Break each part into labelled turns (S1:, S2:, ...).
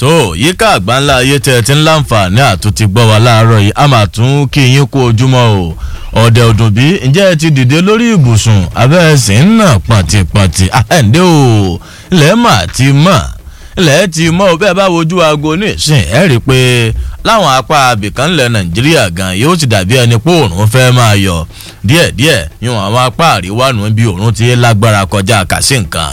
S1: tó yíká àgbáńlá ayé tẹ ẹ ti ń láǹfààní àtúntì gbọ́ wa láàárọ̀ yìí a máa tún kí yín kú ojúmọ́ o ọ̀dẹ̀ ọdún bí ǹjẹ́ ẹ ti dìde lórí ibùsùn abẹ́ ẹ sì ń nà pọ̀ntìpọ̀ntì àhẹ́ǹdẹ́ o ilẹ̀ mà ti mọ̀ ilẹ̀ ti mọ̀ o bẹ́ẹ̀ bá wojú aago ní ìsìn ẹ̀ rí i pé láwọn apá abìkan ńlẹ̀ nàìjíríà gan yóò ti dàbí ẹni pé òòrùn fẹ́ máa yọ díẹ̀díẹ̀ yún àwọn apá àríwá nù bí òòrùn ti lágbára kọjá kàsí nǹkan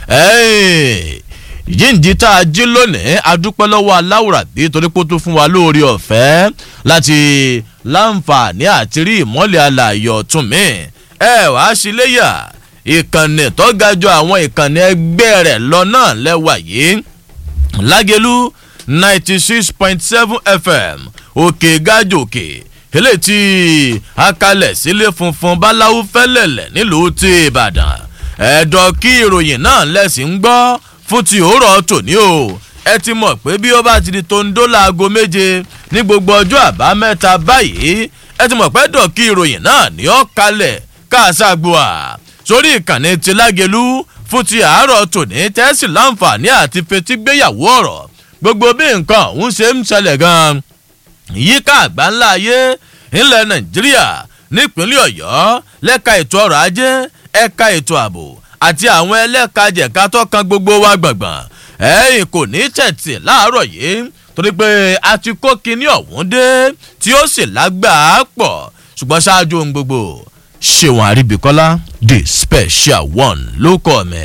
S1: yíǹdí tá a jí lónìí adúpẹ́ lọ́wọ́ aláwùrà bí torí pé ó tún fún wa lóore ọ̀fẹ́ láti láǹfààní àti rí ìmọ́lẹ̀ alàyè ọ̀tún mi ẹ wàá sí léyà ìkànnì tó ga jù àwọn ìkànnì ẹgbẹ́ rẹ̀ lọ náà lẹ́wà yìí lágẹ̀lú ninety six point seven fm òkè gájòkè eléyìí tí akalẹ̀ sílé funfun báláwo fẹ́lẹ̀lẹ̀ nílùú ti ìbàdàn ẹ̀dọ̀ kí ìròyìn náà lẹ́sìn ń gbọ́ fún ti òórọ̀ tòní o ẹ ti mọ̀ pé bí ó bá ti di tondo láago méje ní gbogbo ọjọ́ àbámẹ́ta báyìí ẹ ti mọ̀ pé dọ̀kí ìròyìn náà ní ọ́ kalẹ̀ káàságbóà sórí ìkànnì ti lágẹ̀lú fún ti àárọ̀ tòní tẹ́sí láǹfààní àti fetígbéyàwó ọ̀rọ̀ gbogbo bí nǹkan ọ̀hún ṣe ń ṣẹlẹ̀ gan-an yíká àgbáńlá ayé ńlẹ̀ nàìjíríà nípínlẹ̀ ọ̀yọ́ lẹ́ka ètò ọrọ̀ ajé ẹ̀ka ètò ààbò àti àwọn ẹlẹ́kajẹ̀ka tó kan gbogbo wa gbọ̀ngbọ̀n ẹ̀yìn kò ní tẹ̀tì láàárọ̀ yìí torí pé a ti kó kinní ọ̀hún dé tí ó sì lágbàá pọ̀ ṣùgbọ́n ṣáájú ohun gbogbo ṣéwọn àríbíkọ́lá the special one ló kọ́ mi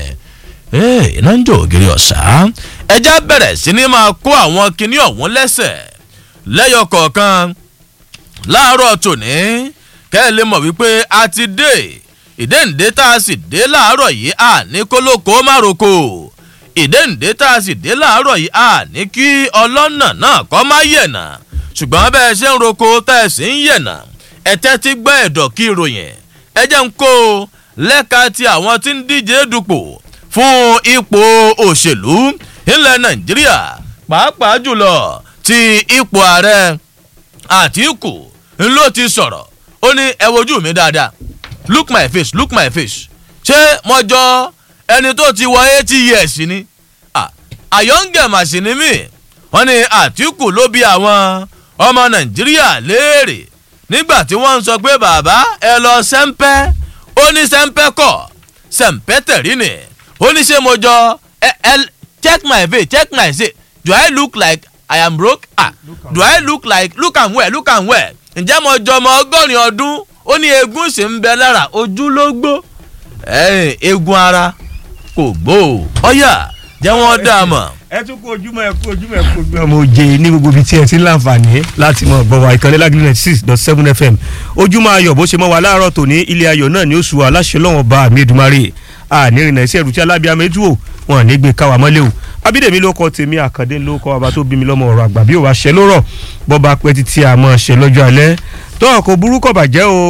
S1: iná ń jò ògiri ọ̀sá ẹja bẹ̀rẹ̀ sí ni máa kó àwọn kinní ọ̀hún lẹ́sẹ̀ lẹ́yọ kọ̀ọ̀kan láàárọ̀ tòní kẹ́ ẹ lè mọ̀ wípé a ti dé ìdéǹdé tá a sì dé láàárọ̀ yìí à ní kólókó mároko ìdéǹdé tá a sì dé láàárọ̀ yìí à ní kí ọlọ́nà náà kọ́ má yẹ̀nà ṣùgbọ́n bẹ́ẹ̀ ṣe ń roko tá ẹ̀ sì ń yẹ̀nà ẹ̀tẹ́ ti gbọ́ ẹ̀dọ̀ kí ìròyìn ẹ jẹ́ ń kó lẹ́ka ti àwọn tí ń díje dupò fún ipò òṣèlú ilẹ̀ nàìjíríà pàápàá jùlọ ti ipò ààrẹ àtìkù ló ti sọ̀rọ̀ ó ní ẹ wojú mi dáadáa look my face look my face ṣé mo jọ ẹni tó ti wọ eighty years ni àyọ̀ǹgẹ̀ màsì ni mí wọ́n ní àtìkù ló bí àwọn ọmọ nàìjíríà léèrè nígbà tí wọ́n ń sọ pé bàbá ẹ lọ sẹ́ńpẹ́ ó ní sẹ́ńpẹ́ kọ̀ sẹ́ńpẹ́ tẹ̀rí ni ó ní ṣé mo jọ ẹ ẹ check my face check my face do i look like i am broke ah do i look like look am well look am well ǹjẹ́ mo jọ ọmọ ọgọ́rin ọdún ó ní eegun sì ń bẹ lára ojú ló gbó eegun ara kò gbó ọyà jẹ́ wọ́n dá a mọ̀.
S2: ẹ tún kó ojúmọ́ ẹ kó ojúmọ́ ẹ kó ojúmọ́ mo jẹ ní gbogbo ibi tí ẹ ti ń láǹfààní láti mọ gbọwọ ìkànnì lágbèlè ninety six dot seven fm ojúmọ́ ayọ̀ bó ṣe mọ́ wa láàárọ̀ tòní ilé ayọ̀ náà ni ó sùn aláṣẹ lọ́wọ́n bá àmì èdùmarè ànírìnà iṣẹ́ ìrùtí alábíàmọ ètò ò wọn ní gbé káwa mọ́lẹ̀ o abídèmí ló kọ tèmi àkàndé ló kọ bàbá tó bí mi lọ́mọ ọ̀rọ̀ àgbà bí òwà ṣẹ lórọ̀ bọ́ba pẹ́ títí àmọ́ ṣẹ lọ́jọ́ alẹ́ tó ọkọ̀ burúkọ̀ bàjẹ́ o